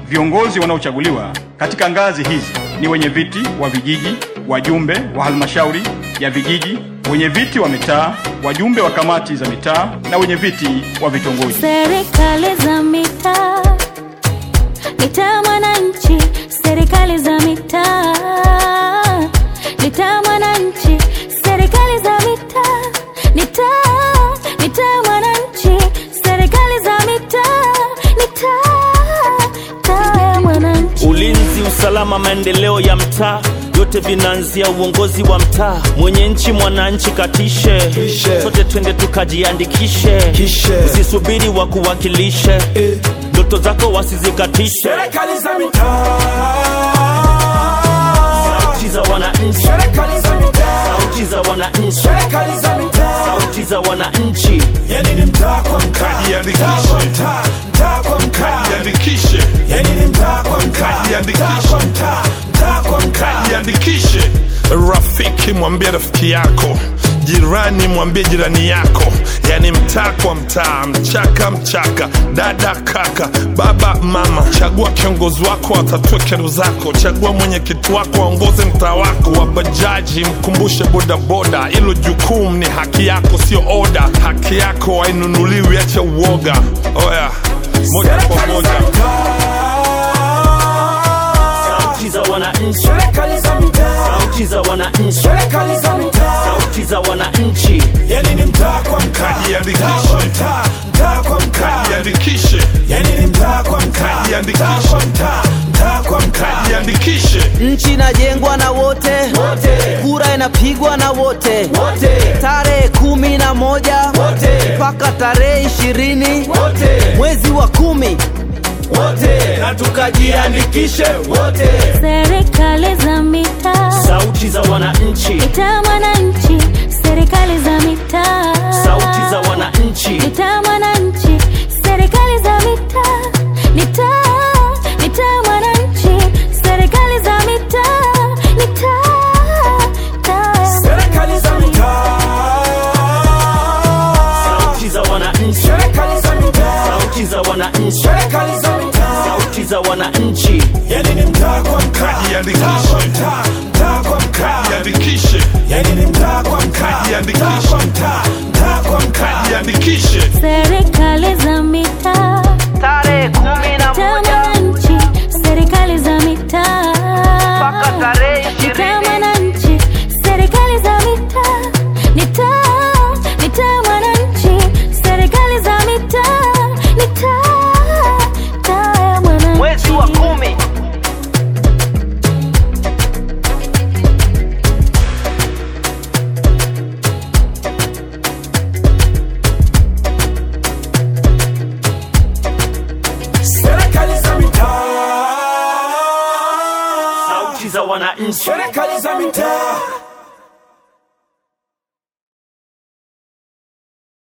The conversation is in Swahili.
viongozi wanaochaguliwa katika ngazi hizi ni wenye viti wa vijiji, wajumbe wa halmashauri ya vijiji, wenye viti wa mitaa, wajumbe wa kamati za mitaa na wenye viti wa vitongoji. Serikali za mitaa, mitaa mwananchi, serikali za mitaa, mitaa mwananchi, serikali za mitaa, mitaa, mitaa mwananchi, serikali za mitaa, mitaa, taa ya mwananchi. Ulinzi, usalama, maendeleo ya mtaa yote vinaanzia uongozi wa mtaa. Mwenye nchi mwananchi katishe, Kishe. sote twende tukajiandikishe, Kishe. usisubiri wakuwakilishe, ndoto zako wasizikatishe. Serikali za mitaa, Sauti za wananchi, serikali za mitaa, sauti za wananchi, serikali za mitaa. sauti za wananchi. Yani ni mtaa kwa mtaa, Jiandikishe. mtaa kwa mtaa, mtaa kwa mtaa. Jiandikishe, Yani ni mtaa kwa mtaa, Jiandikishe. mtaa kwa mtaa, mtaa kwa mtaa. jiandikishe. Rafiki mwambie rafiki yako, jirani mwambie jirani yako, yani mtaa kwa mtaa, mchaka mchaka, dada kaka, baba mama. Chagua kiongozi wako atatue kero zako, chagua mwenyekiti wako aongoze mtaa wako. Wa bajaji mkumbushe bodaboda, ilo jukumu ni haki yako, sio oda. Haki yako hainunuliwi, acha uoga. Oya, moja kwa Serikali moja. za mitaa, Sauti za wananchi, serikali za mitaa, sauti za wananchi, serikali za mitaa. sauti za wananchi. Yani ni mtaa kwa mtaa, Jiandikishe. mtaa kwa mtaa, mtaa kwa mtaa. Jiandikishe, Yani ni mtaa kwa mtaa, Jiandikishe. mtaa kwa mtaa, mtaa kwa mtaa. jiandikishe. Nchi inajengwa na wote, kura inapigwa na wote, tarehe kumi na moja mpaka tarehe ishirini mwezi wa kumi na tukajiandikishe wote. Serikali za mitaa, Sauti za wananchi, mitaa mwananchi, serikali za mitaa, sauti za wananchi. mitaa mwananchi, serikali za mitaa, mitaa, mitaa mwananchi, serikali za mitaa, mitaa, taa ya Serikali za mitaa, Sauti za wananchi, serikali za mitaa, sauti za wananchi, serikali za mitaa. sauti za wananchi. Yani ni mtaa kwa mtaa, Jiandikishe. mtaa kwa mtaa, mtaa kwa mtaa. Jiandikishe, Yani ni mtaa kwa mtaa, Jiandikishe. mtaa kwa mtaa, mtaa kwa mtaa. jiandikishe. serikali za mitaa, tarehe kumi na mitaa moja mwananchi, serikali za mitaa, mpaka tarehe mitaa ishirini mwananchi, serikali za mitaa, mitaa, mitaa mwananchi, serikali za mitaa, mitaa, taa ya mwananchi. mwezi wa kumi Serikali za mitaa, Sauti za wananchi, serikali za mitaa.